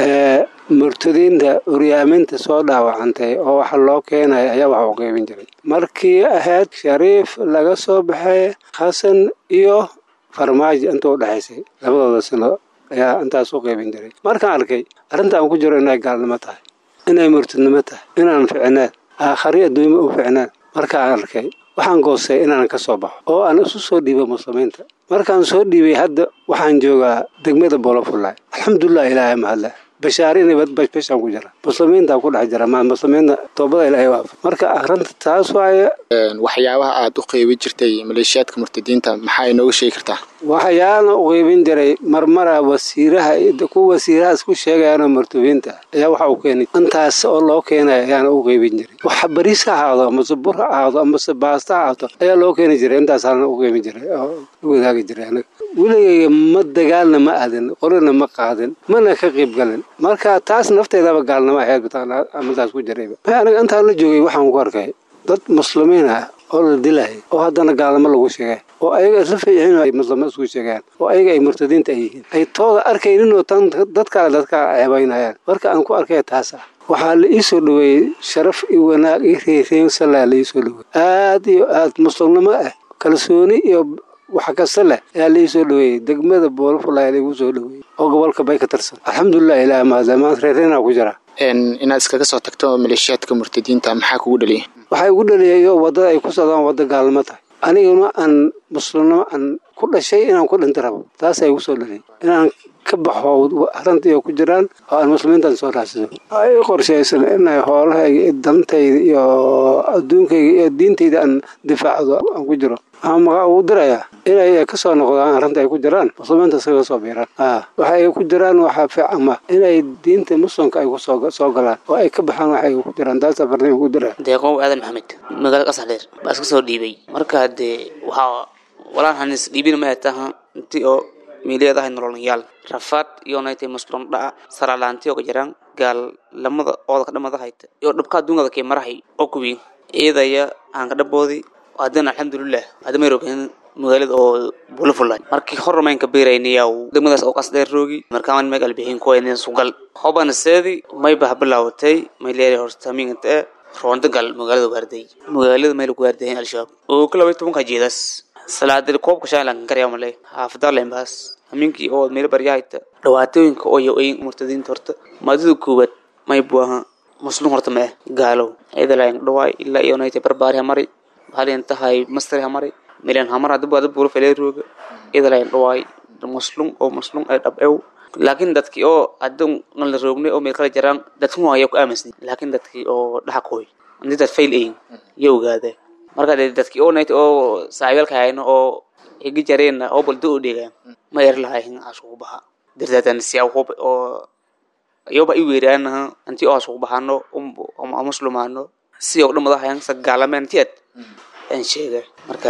murtadiinta uryaaminta soo dhaawacantay oo waxa loo keenaya ayaa wax u qaybin jiray markii ahayd shariif laga soo baxay xasan iyo farmaajo inta u dhexaysay labadooda sano ayaa intaas u qaybin jiray markaan arkay arrintaan ku jiro inay gaalnimo tahay inay murtadnimo tahay inaan ficnaan aakhari adduunyama u ficnaan markaan arkay waxaan goostay inaan ka soo baxo oo aan isu soo dhiibo muslimiinta markaan soo dhiibay hadda waxaan joogaa degmada bolofulay alxamdulilah ilaahay mahadle bashaar inay basbashaan ku jira muslimiinta ku dhex jira ma muslimiinta toobada ilaahay waafa marka arrinta taas waaye waxyaabaha aad u qeybin jirtay maleeshiyaadka murtadiinta maxaa inooga sheegi kartaa waxyaana u qeybin jiray marmara wasiiraha kuwa wasiiraha isku sheegayaanoo murtabiinta ayaa waxa uu keenay intaas oo loo keenaya ayaana u qeybin jiray waxa bariis ha ahaado amase bur ha ahaado amase baasta ha ahaato ayaa loo keeni jiray intaasaana u qeybin jiray oo u wadaagi jiray anaga weligayga ma dagaalna ma aadin qorina ma qaadin mana ka qeyb galin marka taas nafteedaba gaalnimo ahayd amadaas ku jirayba aniga intaan la joogay waxaan ku arkay dad muslimiin ah oo la dilay oo haddana gaalnimo lagu sheegay oo ayaga isla fiicin ay muslimiin isku sheegaan oo ayaga ay murtadiinta ay yihiin ay tooda arkayninoo tan dad kale dadka ceebaynayaan marka aan ku arkay taas ah waxaa la ii soo dhaweeyey sharaf iyo wanaag iyo reereensala la ii soo dhaweeyey aad iyo aad muslimnimo ah kalsooni iyo wax kasta leh ayaa la ii soo dhaweeyey degmada boolofulay laigu soo dhaweeyey oo gobolka bay ka tirsan alxamdulilah ilaah mahadle maanta reereenaa ku jira inaad iskaga soo tagto maleeshiyaadka murtadiinta maxaa kugu dhaliyay waxay ugu dhaliyay wadada ay ku socdaan wadda gaalnimo tahay aniguna aan muslimnimo aan ku dhashay inaan ku dhinta rabo taasay igu soo dhaliyay inaan ka baxo arrintii ku jiraan oo aan muslimiintan soo raacsado ay qorshaysan inay hoolahayga iyo dantayda iyo adduunkayga iyo diintayda aan difaacdo aan ku jiro ama uu dirayaa inay ka soo noqdaan arrinta ay ku jiraan muslimiinta iskaga soo biiraan waxa ay ku jiraan waxaa fiicama inay diinta muslimka ay kusoo galaan oo ay ka baxaan waxa ay ku jiraan taasa farniin ku dira deeqow aadan maxamed magaalada qasaxdheer baa iska soo dhiibay marka dee waxaa walaan hanis dhiibina ma taha intii oo miileedahay nololyaal rafaad iyo naytay muslim dhaca saralaanti oo ka jiraan gaal lamada ooda ka dhamada hayta iyo dhabka adduunkada kee marahay oo kuwiin eedaya aan ka dhaboodi haddana alxamdulilah hadda may rogen magaalada oo bulafulay markii hormayn ka beeraynayaw degmadaas oo qasdheer roogi markaan meeg albixiin kuwayneen sugal hobana seedi may bah bilaawatay may leeyahay hortamiinta ee roonda gal magaalada waarday magaalada may lagu waardayen al-shabaab oo ka labay tobanka jeedaas salaadada koobka shaalan karyaa male xaafada lembaas hamiinkii oo meel baryahayta dhawaatooyinka oo yo-oyin murtadiinta horta maadida koowaad may buaha muslim horta ma ah gaalow ciidalayn dhawaay ilaa iyo naytay barbaari hamari halin tahay mastari hamari milan hamar hadda baad buuro felee rooga ciidalayn dhawaay muslim oo muslim ay dhab ew laakiin dadkii oo hadda la roognay oo meel kala jaraan dadkan waa ku aaminsan laakiin dadkii oo dhaxa kooy intii dad fail ayin iyo ogaadeen marka dee dadkii oo nayta oo saaxiibaalka hayno oo higi jareenna oo baldo u dheegaan ma er lahayn asugu baha dirdaatan siyaa hub oo iyoba i weeraanaha intii oo asugu bahano muslimaano si oo dhamada hayan sagaalameen tiad aan sheega marka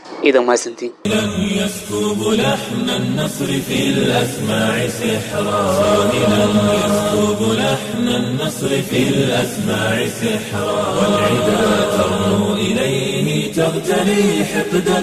ciidan mahadsantiin يسكب لحن النصر في الأسماع سحرا صاهلا يسكب لحن النصر في الأسماع سحرا والعدا ترنو إليه تغتلي حقدا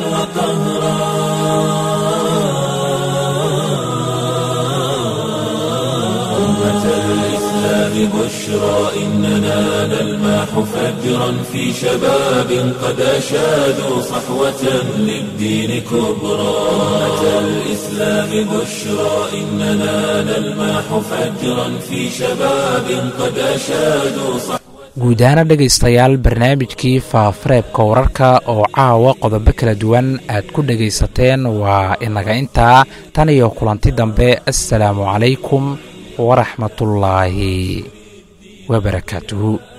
وقهرا أمة الإسلام بشرى إننا نلمح فجرا في شباب قد أشادوا صحوة للدين كبرى أمة الإسلام بشرى إننا نلمح فجرا في شباب قد أشادوا صحوة guud ahaana dhegaystayaal barnaamijkii faafareebka wararka oo caawa qodobo kala duwan aad ku dhegaysateen waa inaga intaa tan iyo kulanti dambe assalaamu calaykum waraxmatullaahi wabarakaatuhu